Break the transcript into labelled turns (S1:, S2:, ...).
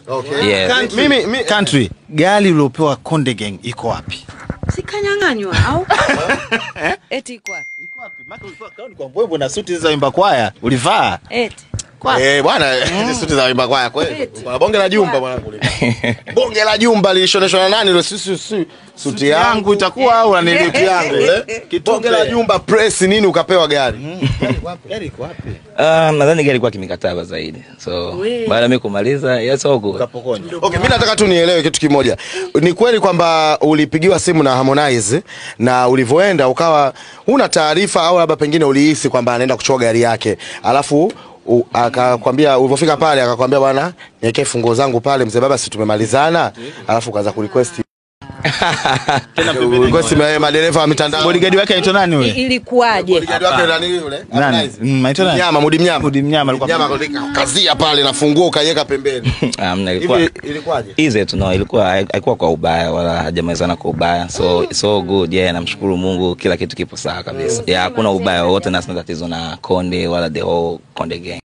S1: Okay.
S2: Yes.
S1: Mimi, mi,
S3: Country, gari uliopewa Konde Gang iko wapi?
S4: Sikanyang'anywa au? Eti iko wapi?
S3: Iko wapi? Maka ulikuwa kaoni kwa mbwembwe na suti za imba kwaya ulivaa.
S4: Eti.
S1: Eh, bwana hizi suti za wimba kwaya kweli. Bwana bonge la jumba mwanangu. Bonge la jumba lilishoneshwa na nani ile si si si suti yangu
S3: itakuwa au
S1: suti
S3: anilipia
S1: yangu ile. Bonge la jumba press nini ukapewa gari.
S3: Gari iko wapi?
S2: Ah, nadhani gari ilikuwa kimikataba zaidi. So
S4: We.
S2: baada ya mimi kumaliza, yes all good.
S3: Ukapokonya.
S1: Okay, mimi nataka tu nielewe kitu kimoja. Ni kweli kwamba ulipigiwa simu na Harmonize na ulivyoenda ukawa huna taarifa au labda pengine ulihisi kwamba anaenda kuchukua gari yake. Alafu u- akakwambia ulivyofika pale akakwambia bwana niwekee funguo zangu pale mzee baba si tumemalizana alafu ukaanza kurequest request ma- madereva wa mitandao
S3: Bodyguard wake anaitwa nani
S4: I-
S3: yule?
S4: Ilikuwaje?
S1: Bodyguard wake nani yule
S3: Nani?
S1: Harmonize?
S3: Mm, anaitwa nani?
S1: Mnyama Mudi Mnyama
S3: Mudi Mnyama alikuwa
S1: Mnyama kazia pale na funguo ukaiweka pembeni
S2: Um, ilikuwa
S1: hivi ilikuwaje
S2: easy tu no, ilikuwa haikuwa kwa ubaya wala hajamalizana kwa ubaya. So it's all good. Yeah, namshukuru Mungu kila kitu kipo sawa kabisa. Yeah, hakuna ubaya wowote na sina tatizo na Konde wala the whole Konde gang.